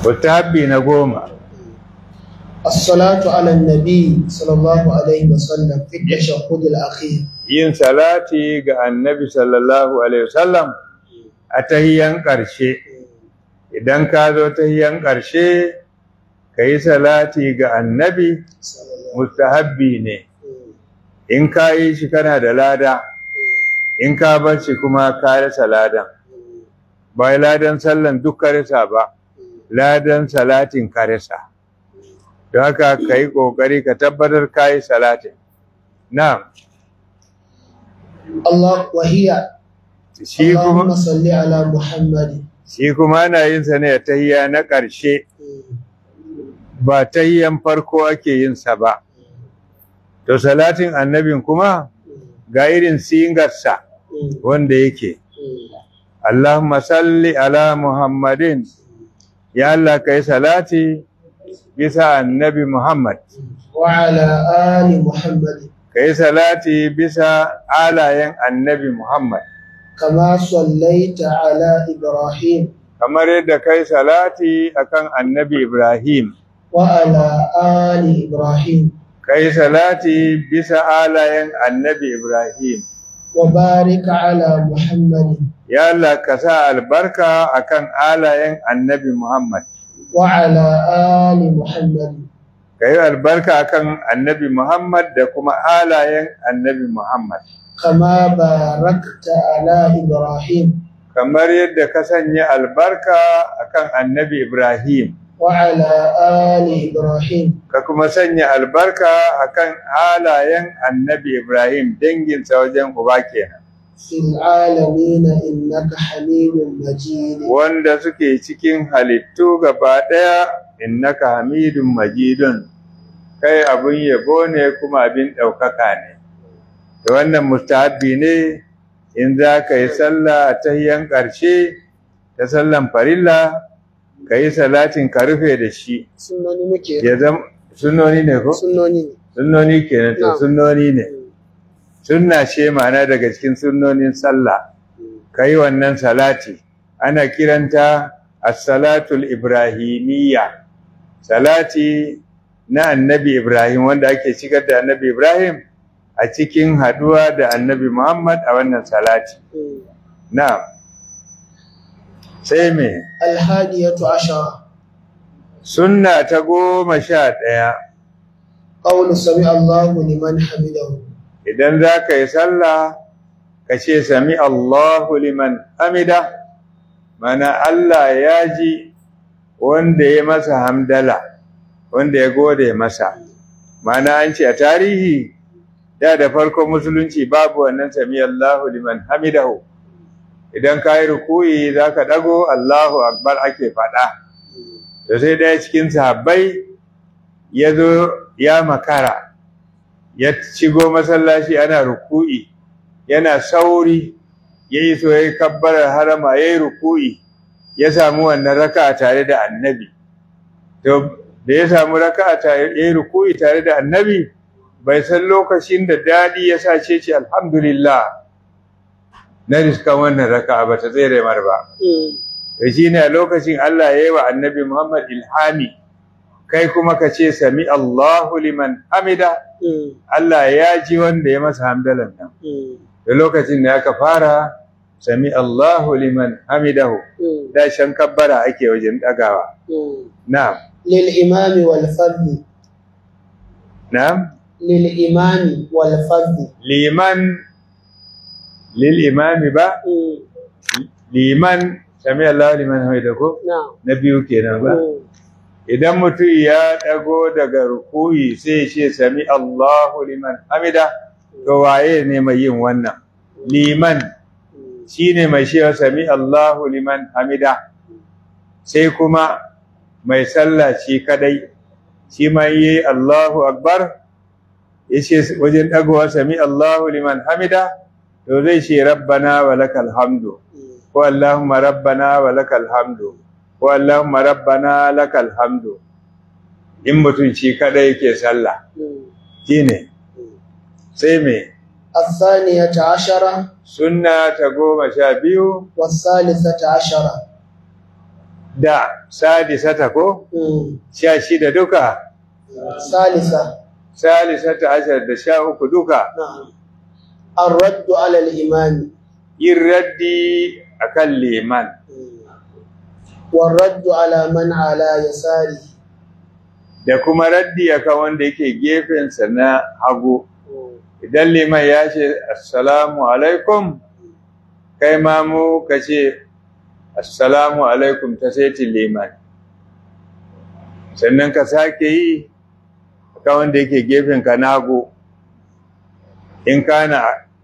mustahabbi na goma الصلاة على النبي صلى الله عليه وسلم في التشهد الأخير yin salati ga annabi sallallahu alaihi wasallam a tahiyan ƙarshe idan ka zo tahiyan ƙarshe ka yi salati ga annabi mustahabbi ne in ka yi shi kana da lada in ka bar shi kuma ka rasa ladan ba ladan sallan duk ka rasa ba ladan salatin ka rasa don haka ka yi ƙoƙari ka tabbatar ka yi salatin na'am الله وهي shi اللهم kuma صل على محمد shi kuma ana yin sa ne a tahiyya na ƙarshe ba tahiyyan farko ake yin sa ba to salatin annabin kuma ga irin singarsa wanda yake Allahumma salli ala Muhammadin ya Allah kai salati bisa annabi Muhammad وعلى آل محمد kai salati bisa alayen annabi Muhammad كما صليت على إبراهيم kamar yadda kai salati akan annabi Ibrahim وعلى آل إبراهيم kai salati bisa alayen annabi Ibrahim وبارك على محمد ya Allah ka sa albarka akan alayen annabi Muhammad وعلى آل محمد ka yi albarka akan annabi Muhammad da kuma alayen annabi Muhammad كما باركت على إبراهيم kamar yadda ka sanya albarka akan annabi Ibrahim وعلى آل إبراهيم ka kuma sanya albarka akan alayen annabi Ibrahim danginsa wajen uba kenan في العالمين إنك حميد مجيد wanda suke cikin halittu gaba ɗaya innaka hamidun majidun kai abin yabo ne kuma abin ɗaukaka ne da wannan mustahabbi ne in za ka yi sallah a tahiyan ƙarshe ta sallan farilla ka yi salatin ka rufe da shi sunnoni muke ya zama sunnoni ne ko sunnoni ne sunnoni kenan to Na'am. sunnoni ne sunna ce ma'ana daga cikin sunnonin sallah ka yi wannan salati ana kiranta as-salatul ibrahimiyya salati na annabi ibrahim wanda ake shigar da annabi ibrahim a cikin haduwa da annabi muhammad a wannan salati na'am sai me الهادية عشرة sunna ta goma sha ɗaya قول سمع الله لمن حمده idan za ka yi sallah ka ce sami Allahu liman hamida mana Allah ya ji wanda ya masa hamdala wanda ya gode masa mana an ce a tarihi da da farkon musulunci babu wannan sami Allahu liman hamidahu idan ka yi rukuyi za ka ɗago Allahu akbar ake faɗa to sai ɗaya cikin sahabbai ya zo ya makara ya shigo masallaci ana ruku'i yana sauri ya yi so ya yi kabbarar harama ya yi ruku'i ya samu wannan raka tare da annabi to da ya samu raka tare ya yi ruku'i tare da annabi bai san lokacin da daɗi ya sa ce ce alhamdulillah na riskan wannan raka ba ta tsere mar ba da shi ne a lokacin Allah ya yi wa annabi Muhammad ilhami kai kuma ka ce sami Allahu liman hamida Allah ya ji wanda ya masa hamdalan nan da lokacin da aka fara sami Allahu liman hamidahu da shan kabbara ake wajen dagawa na'am للإمام والفرد na'am للإمام والفرد liman lil imami ba liman sami Allahu liman hamidahu نعم na biyu kenan ba idan mutum ya ɗago daga rukuyi sai ya ce sami Allahu liman hamida to waye ne mai yin wannan liman shine mai cewa sami Allahu liman hamida sai kuma mai sallah shi kadai shi ma yi Allahu akbar yace wajen ɗagowa sami Allahu liman hamida to zai ce rabbana wa lakal hamdu ko Allahumma rabbana wa lakal hamdu ko Allahumma rabbana lakal hamdu in mutum shi kada yake sallah shine sai me الثانية عشرة sunna ta goma sha biyu والثالثة عشرة da sadisata ko مم. sha shida duka ثالثة salisata ashar da sha uku duka نعم الرد على الإمام yin raddi akan liman والرد على من على يساره da kuma raddi akan wanda yake gefensa na hagu idan liman ya ce assalamu alaikum kai ma mu ka ce assalamu alaikum ta saitin liman sannan ka sake yi akan wanda yake gefenka na hagu in kana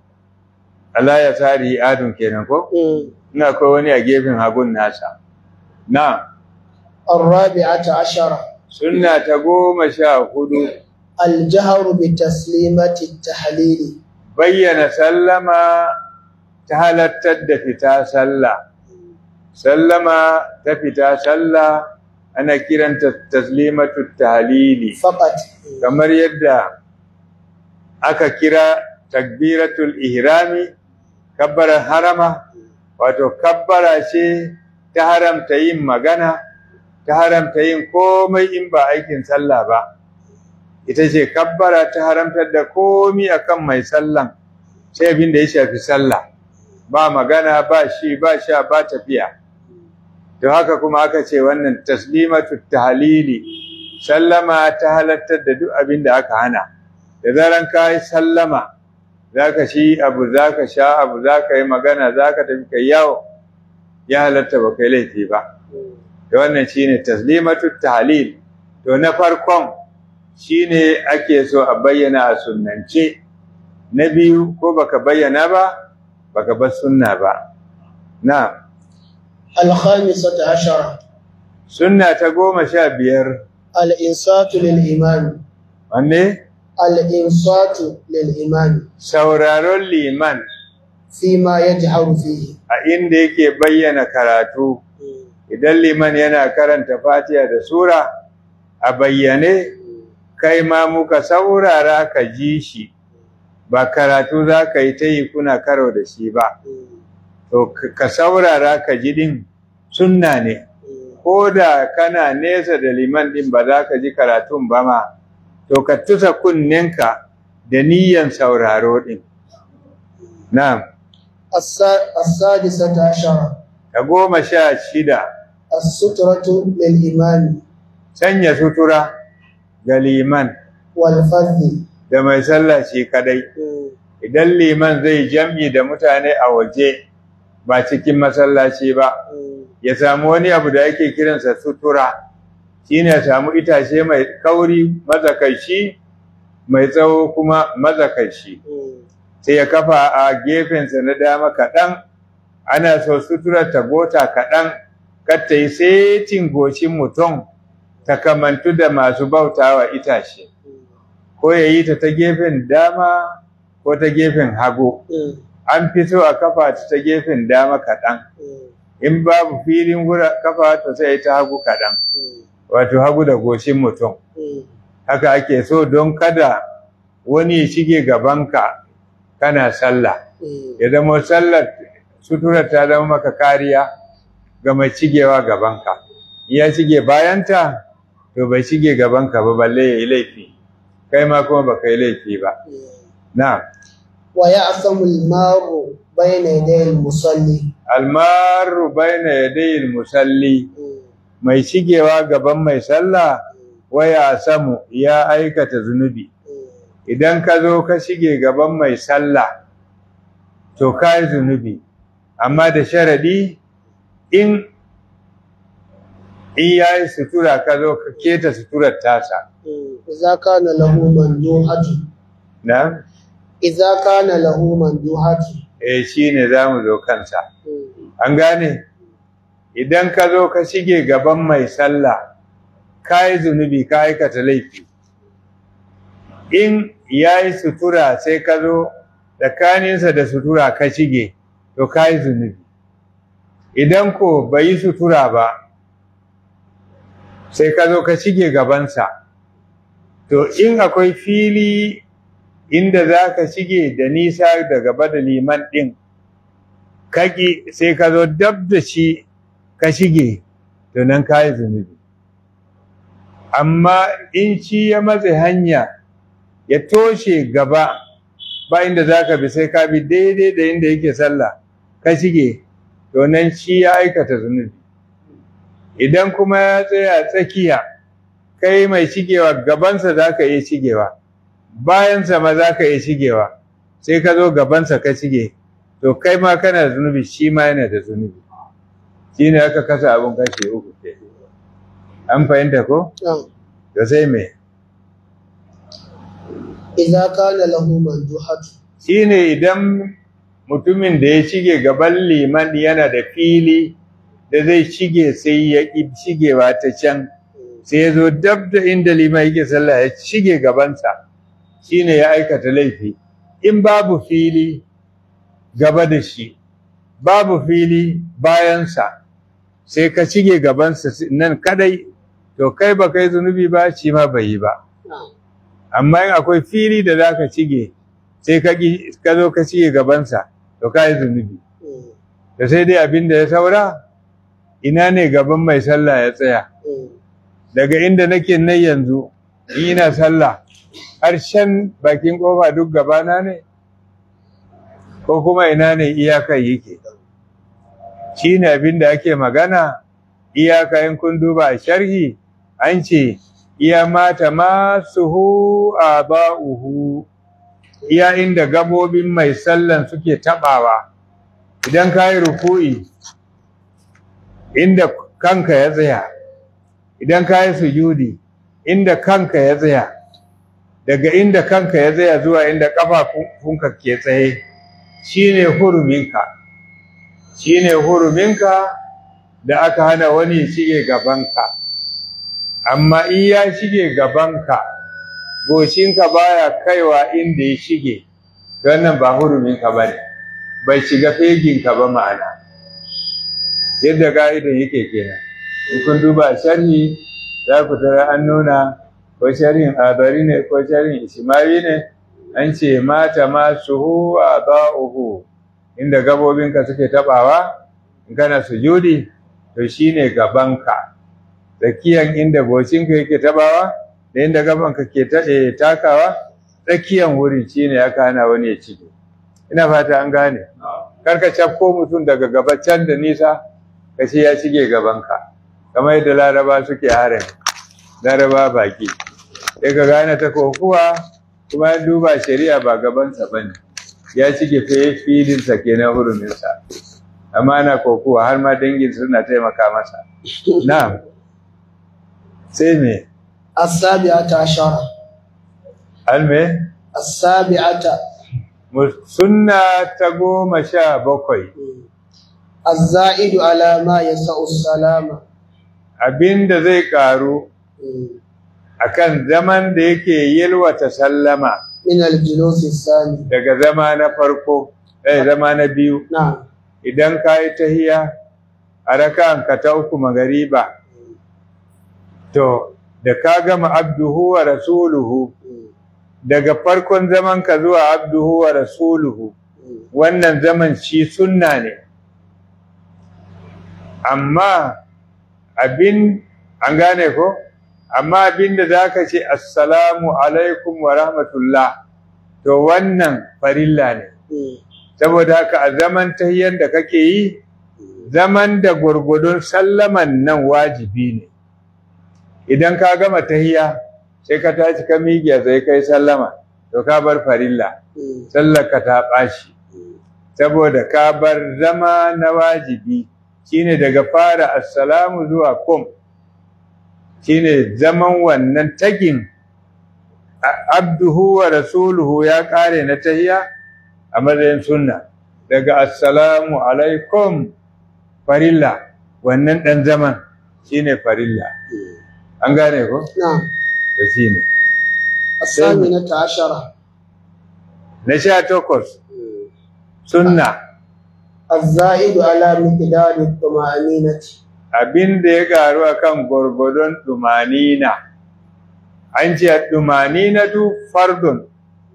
ala ya sari adun kenan ko ina akwai wani a gefen hagun nasa na الرابعة عشرة sunna ta goma sha hudu الجهر بتسليمة التحليل bayyana sallama ta halattar da fita sallah sallama ta fita sallah ana kiranta taslimatu tahlili فقط kamar yadda aka kira takbiratul ihrami kabbarar harama wato kabbara ce ta haramta yin magana ta haramta yin komai in ba aikin sallah ba ita ce kabbara ta haramtar da komi akan mai sallan sai abin da ya shafi sallah ba magana ba shi ba sha ba tafiya to haka kuma aka ce wannan taslimatu tahlili sallama ta halattar da duk abin da aka hana da zaran ka yi sallama zaka shi abu zaka sha abu zaka yi magana zaka tafi kai yawo ya halatta ba kai laifi ba to wannan shine taslimatu tahlil to na farkon shine ake so a bayyana a sunnance na biyu ko baka bayyana ba baka bar sunna ba na الخامسة عشرة sunna ta goma sha biyar الإنصات للإمام wanne الإنصات للإمام sauraron liman فيما يجهر فيه a inda yake bayyana karatu idan liman yana karanta fatiha da sura a bayyane kai ma muka saurara ka ji shi ba karatu za ka yi ta yi kuna karo da shi ba to k- ka saurara ka ji din sunna ne ko da kana nesa da liman din ba za ka ji karatun ba ma to ka tusa kunninka da niyyan sauraro din na'am السا- السادسة عشرة ta goma sha shida السترة للإمام sanya sutura ga liman والفذ da mai sallah shi kadai idan liman zai jam'i da mutane a waje ba cikin masallaci ba ya samu wani abu da yake kiransa sutura shine ya samu itace mai kauri mazakaici mai tsawo kuma mazakaici sai ya kafa a gefensa na dama kaɗan ana so suturar ta gota kaɗan kar ta yi setin goshin mutum ta kamantu da masu bautawa itace ko ya yi ta ta gefen dama ko ta gefen hagu an fi so a kafa ta ta gefen dama kaɗan in babu filin gura kafa ta sai ta hagu kaɗan wato hagu da goshin mutum haka ake so don kada wani ya shige gabanka kana sallah ya zama sallar suturar ta zama maka kariya ga mai cigewa gabanka in ya shige bayanta to bai shige gabanka ba balle ya yi laifi kai ma kuma baka yi laifi ba na ويعثم المار بين يدي المصلي almaru baina yadayil musalli mai shigewa gaban mai sallah waya samu ya aikata zunubi idan ka zo ka shige gaban mai sallah to ka yi zunubi amma da sharadi in in ya yi sutura ka zo ka keta suturar tasa إذا كان له مندوحة na إذا كان له مندوحة eh shi ne za mu zo kansa an gane idan ka zo ka shige gaban mai sallah ka yi zunubi ka aikata laifi in ya yi sutura sai ka zo tsakaninsa da sutura ka shige to ka yi zunubi idan ko bai yi sutura ba sai ka zo ka shige gabansa to in akwai fili inda za ka shige da nisa da gaba da liman ɗin kaki sai ka zo dab da shi ka shige to nan ka yi zunubi amma in ci ya matse hanya ya toshe gaba ba inda za ka bi sai ka bi daidai da inda yake sallah ka shige to nan shi ya aikata zunubi idan kuma ya tsaya tsakiya kai mai shigewa gabansa za ka iya shigewa bayansa ma za ka iya shigewa sai ka zo gabansa ka shige to kai ma kana da zunubi shi ma yana da zunubi shi ne aka kasa abin kashe uku ke an fahimta ko? da sai me idza kana lahu manduhatu shi ne idan mutumin da ya shige gaban liman yana da fili da zai shige sai ya ƙi shigewa ta can sai ya zo dab da inda liman yake sallah ya shige gabansa shi ne ya aikata laifi in babu fili gaba da shi babu fili bayansa sai ka shige gabansa nan kadai to kai ba kai zunubi ba shi ma bai yi ba amma in akwai fili da za ka shige sai ka zo ka shige gabansa to ka yi zunubi da sai dai abin da ya saura ina ne gaban mai sallah ya tsaya daga inda nake nan yanzu in ina sallah harshen bakin kofa duk gabana ne ko kuma ina ne iyakar yake shi ne abin da ake magana iyaka in kun duba a sharhi an ce iya mata masuhu a ba'uhu iya inda gabobin mai sallan suke tabawa idan ka yi ruku'i inda kanka ya tsaya idan ka yi sujudi inda kanka ya tsaya daga inda kanka ya tsaya zuwa inda ƙafafunka ke tsaye shine huruminka shine huruminka da aka hana wani ya shige gabanka amma in ya shige gabanka goshinka baya kaiwa inda ya shige wannan ba huruminka ba ne bai shiga feginka ba ma'ana yadda ga'idan yake kenan in kun duba sharhi za ku tara an nuna ko sharhin adari ne ko sharhin ishimari ne an ce mata ma suhu a ba'uhu inda gabobinka suke tabawa in kana sujudi to shine gabanka tsakiyan inda goshinka yake tabawa da inda gabanka ke takawa tsakiyan wuri shine aka hana wani ya cike ina fata an gane karka cafko mutum daga gaba can da nisa ka ce ya shige gabanka kamar yadda laraba suke harin laraba baki sai ka gane ta kokuwa kuma ya duba shari'a ba gabansa ba ne ya shige filinsa kenan huruminsa amma ana kokuwa har ma dangin suna taimaka masa na'am sai me as-sabi'ata ashara alme as-sabi'ata sunna ta goma sha bakwai az-za'idu ala ma yasa'u salama abinda zai karu akan zaman da yake yalwata sallama min al-julus as-sani daga zama na farko eh zama na biyu na'am idan ka yi tahiya a raka'an ka ta uku magariba to da ka gama abduhu wa rasuluhu daga farkon zaman ka zuwa abduhu wa rasuluhu wannan zaman shi sunna ne amma abin an gane ko amma abin da za ka ce assalamu alaikum wa rahmatullah to wannan farilla ne saboda haka a zaman tahiyyar da kake yi zaman da gwargwadon sallaman nan wajibi ne idan ka gama tahiyya sai ka tashi ka miƙe sai kai sallama to ka bar farilla sallar ka ta ɓaci saboda ka bar zama na wajibi shine daga fara assalamu zuwa kum shine zaman wannan tagin abduhu wa rasuluhu ya ƙare na tahiyya a matsayin sunna daga assalamu alaikum farilla wannan ɗan zaman shine farilla an gane ko? na'am da shi ne as-saminata ashara na sha takwas sunna az-za'idu ala miqdari at-tuma'aninati abin da ya garu akan gwargwadon dumanina an ce dumaninatu fardun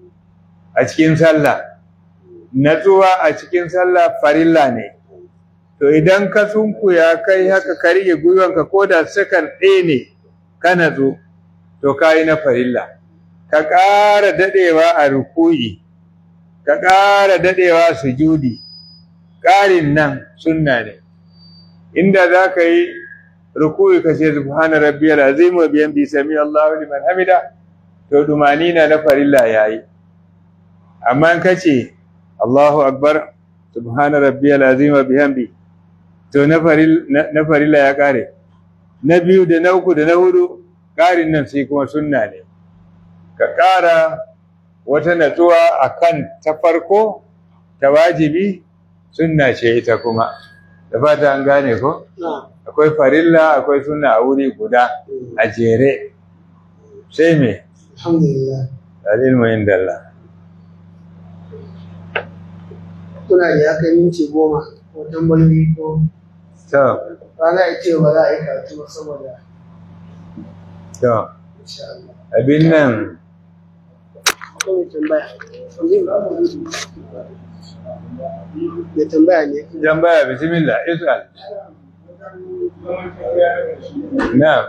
a cikin sallah natsuwa a cikin sallah farilla ne to idan ka sunkuya kai haka ka rike gwiwanka ko da sakan ɗaya ne ka natsu to ka yi na farilla ka ƙara daɗewa a ruku'i ka ƙara daɗewa sujudi ƙarin nan sunna ne inda za ka yi ruku'i ka ce subhana rabbiyal azim wa bihamdi sami Allahu liman hamida to dumanina na farilla yayi amma in ka ce Allahu akbar subhana rabbiyal azim wa bihamdi to na farilla ya ƙare na biyu da na uku da na hudu ƙarin nan sai kuma sunna ne ka ƙara wata natsuwa a kan ta farko ta wajibi sunna ce ita kuma da fata an gane ko akwai farilla akwai sunna a wuri guda a jere sai me alhamdulillah dalil muhin dalla kuna da ya kai minti goma ko tambayoyi ko to rana ya ce ba za a yi karatu ba saboda to insha Allah abin nan ko mai tambaya mai tambaya ne tambaya bismillah isal na'am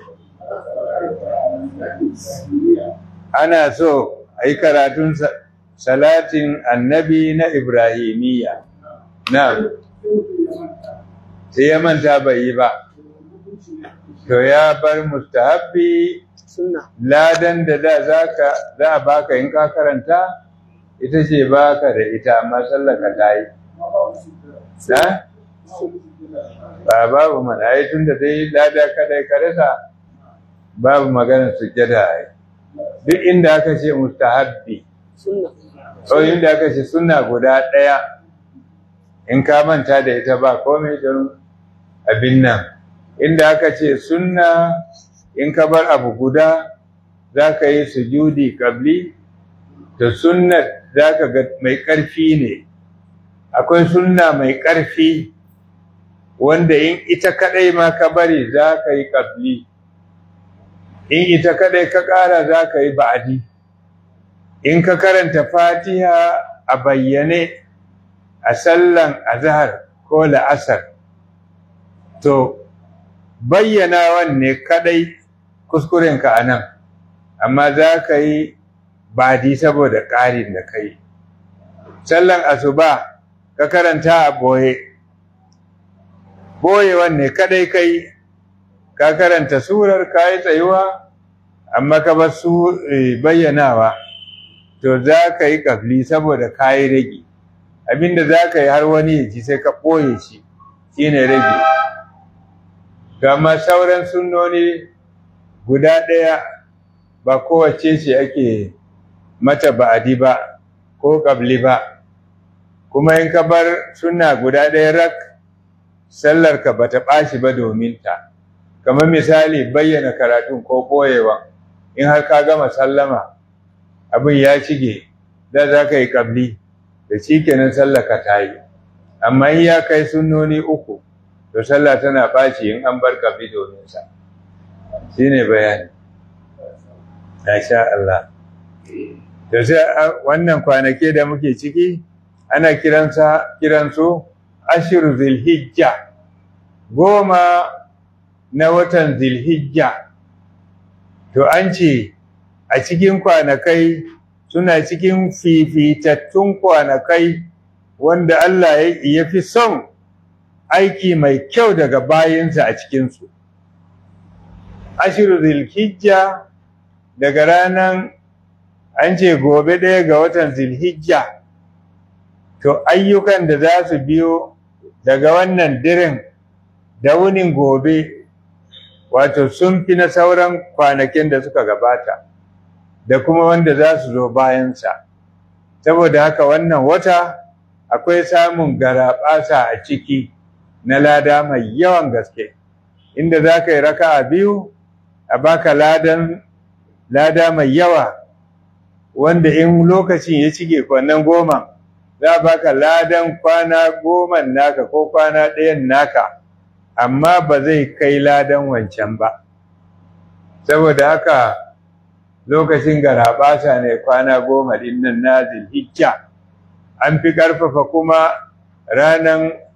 ana so a yi karatun sa- salatin annabi na ibrahimiyya na'am sai ya manta bai yi ba to ya bar mustahabbi sunna ladan da da zaka za a baka in ka karanta ita ce baka da ita amma sallaka ta yi na ba babu mana ai tunda dai lada kadai ka rasa babu maganar sujjada ai duk inda aka ce mustahabbi sunna ko inda aka ce sunna guda ɗaya in ka manta da ita ba komai don abin nan inda aka ce sunna in ka bar abu guda za ka yi sujudi kabli da sunnar za ka ga mai ƙarfi ne akwai sunna mai ƙarfi wanda in ita kaɗai ma ka bari za ka yi kabli in ita kaɗai ka ƙara za ka yi ba'adi in ka karanta fatiha a bayyane a sallan azhar ko la'asar to bayyanawan ne kadai kuskurenka a nan amma za ka yi badi saboda ƙarin da ka yi sallan asuba ka karanta a boye boyewan ne kadai ka yi ka karanta surar ka yi tsayuwa amma ka bar su eh, bayyanawa to za ka yi kafli saboda ka yi rage abinda za ka yi har wani ya ji sai ka ɓoye shi shi ne rage gama sauran sunnoni guda ɗaya ba kowace ce ake mata ba'adi ba ko ƙabli ba kuma in ka bar sunna guda ɗaya rak sallarka ba ta ɓaci ba domin ta kamar misali bayyana karatun ko ɓoyewa in har ka gama sallama abin ya shige da za ka yi ƙabli da shi kenan sallaka ta yi amma in ya kai sunnoni uku to sallah tana ɓaci in an bar ƙabli domin sa shi ne bayani sha Allah to sai a- wannan kwanake da muke ciki ana kiransa kiransu ashiru zilhijja goma na watan zilhijja to an ce a cikin kwanakai suna cikin fifitattun kwanakai wanda Allah ya ya fi son aiki mai kyau daga bayinsa a cikinsu. Ashiru zilhijja daga ranar an ce gobe ɗaya ga watan zilhijja to ayyukan da za su biyo daga wannan dirin da wunin gobe wato sun fi na sauran kwanakin da suka gabata da kuma wanda za su zo bayansa saboda haka wannan wata akwai samun garaɓasa a ciki na lada mai yawan gaske inda za ka yi raka'a biyu a baka ladan lada mai yawa wanda in lokacin ya cike kwanan goma za a baka ladan kwana goma naka ko kwana ɗayan naka amma ba zai kai ladan wancan ba saboda haka lokacin garaɓasa ne kwana goma ɗin nan na zilhijja an fi ƙarfafa kuma ranan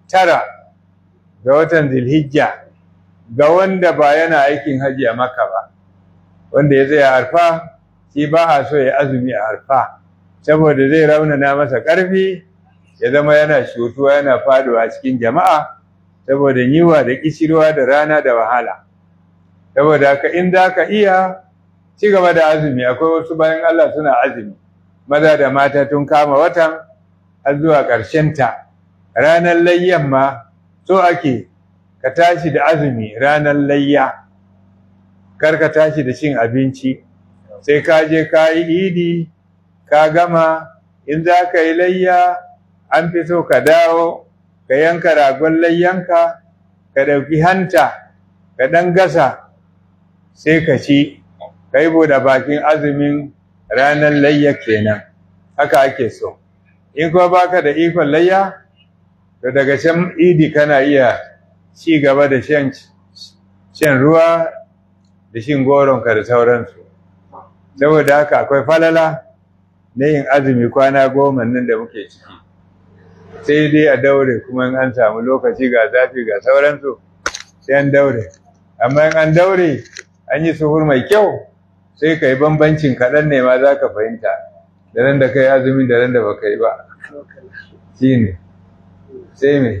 tara ga watan zilhijja ga wanda ba yana aikin haji a maka ba wanda ya zai arfa shi ba a so ya azumi a arfa saboda zai raunana masa ƙarfi ya zama yana shutuwa yana faduwa cikin jama'a saboda yiwa da kishirwa da rana da wahala saboda haka in za ka iya ci gaba da azumi akwai wasu bayan Allah suna azumi maza da mata tun kama watan har zuwa ta. ranar layyan ma so ake ka tashi da azumi ranar layya kar ka tashi da cin abinci sai ka je ka yi idi ka gama in za ka yi layya an fi so ka dawo ka yanka ragon layyanka ka ɗauki hanta ka ɗan gasa sai ka ci ka yi da bakin azumin ranar layya kenan haka ake so in kuma baka da ikon layya to daga can idi kana iya ci gaba da shan shan ruwa da shin goronka da sauransu saboda haka akwai falala na yin azumi kwana goma nan da muke ciki sai dai a daure kuma in an samu lokaci ga zafi ga sauransu sai an daure amma in an daure an yi suhur mai kyau sai ka yi bambancin kaɗan ne ma za ka fahimta da ran da ka yi azumin da ran da ba ka yi ba shi ne sai me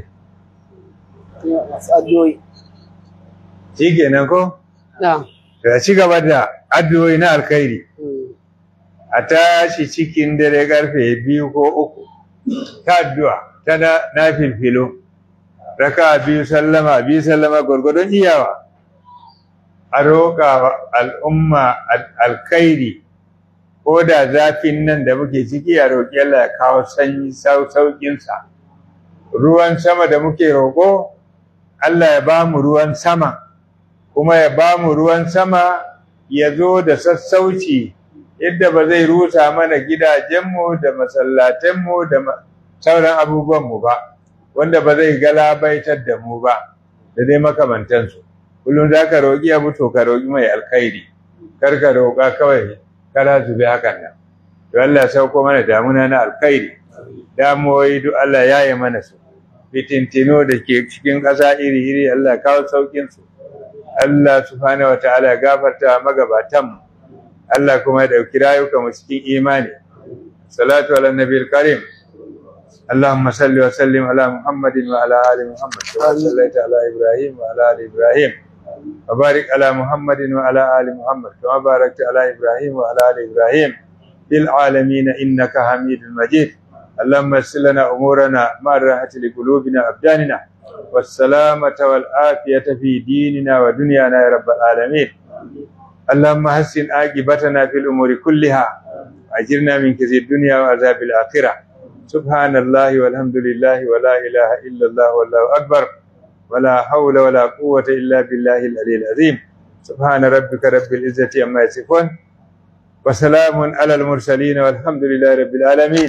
shi kenan ko? da ci gaba da addu'o'i na alkhairi a tashi cikin dare karfe biyu ko uku ta addu'a ta na filfilo raka biyu sallama biyu sallama gwargwadon iyawa a roƙa al'umma alkhairi ko da zafin nan da muke ciki a roƙi Allah ya kawo sanyi sauƙinsa ruwan sama da muke roƙo Allah ya ba mu ruwan sama kuma ya ba mu ruwan sama ya zo da sassauci yadda ba zai rusa mana gidajenmu da masallatanmu da sauran abubuwanmu ba wanda ba zai galabaitar da mu ba da dai makamantansu kullum za ka roƙi abu to ka roƙi mai alkhairi kar ka roƙa kawai kana zube hakan nan to Allah ya sauko mana damuna na alkhairi damuwoyi duk Allah ya yi mana su fitintino da ke cikin ƙasa iri-iri Allah ya kawo sauƙinsu Allah subhanahu wataala ya gafarta magabatanmu Allah kuma ya dauki rayuka mu cikin imani salatu ala nabiyil karim اللهم صل وسلم على محمد وعلى ال محمد كما صليت على ابراهيم وعلى ال ابراهيم وبارك على محمد وعلى ال محمد كما باركت على ابراهيم وعلى ال ابراهيم في العالمين انك حميد مجيد اللهم يسر لنا امورنا مع الراحه لقلوبنا وابداننا والسلامة والعافية في ديننا ودنيانا يا رب العالمين اللهم حسن عاقبتنا في الأمور كلها أجرنا من كثير الدنيا وعذاب الآخرة سبحان الله والحمد لله ولا إله إلا الله والله أكبر ولا حول ولا قوة إلا بالله العلي العظيم سبحان ربك رب العزة عما يصفون وسلام على المرسلين والحمد لله رب العالمين